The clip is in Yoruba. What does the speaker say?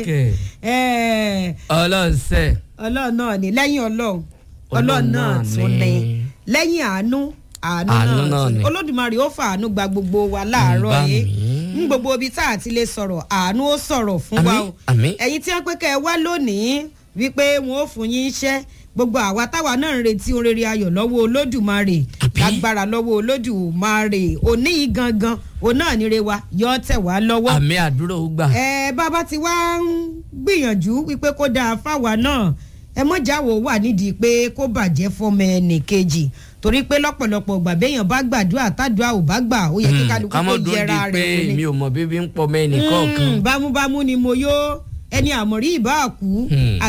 kẹ̀. ẹ ọlọ́sẹ̀ ọlọ́run náà ni lẹ́yìn ọlọ́run Ọlọ́run ọlọ́run náà náà tún ni. ni lẹ́yìn àánú àánú Àánú náà náà tún ni ni. olódùmarè ó fa àánú gba gbogbo wa láàárọ̀ Bá yìí mi. ń gbogbo ibi tá a ti lè sọ̀rọ̀ àánú ó sọ̀rọ̀ fún wa Àmín, o àmín. ẹ̀yin tí wọ́n pé kẹ́ ẹ wá lónìí wípé wọn ó fún yín iṣẹ́ gbogbo àwa táwa náà ń retí ohun rere ayọ̀ lọ́wọ́ olódùmarè Àbí? lágbára lọ́wọ́ olódùmarè òní yìí gangan òun náà níre wa yọ ọ́ tẹ̀ wá lọ́wọ́ àmì àdúrà ó gbà. ẹ bàbá ti wá ń gbìyànjú wípé kó dáa fáwa náà ẹ mọ̀jáwó wà nídìí pé kó bàjẹ́ fọmọ ẹnì kejì torí pé lọ́pọ̀lọpọ̀ gbà béèyàn bá gbàdúrà tádùá ò bá gbà ó yẹ kí kálukú ká kó mọ̀ dúró jẹra di pé rẹ̀ wò ni. mi ò mọ̀ bíbí ń pọ̀ mẹ́ni kọ̀ọ̀kan. Mm, bámúbámú ni mo yó ẹni àmọ̀rí ìbá kú Hmm.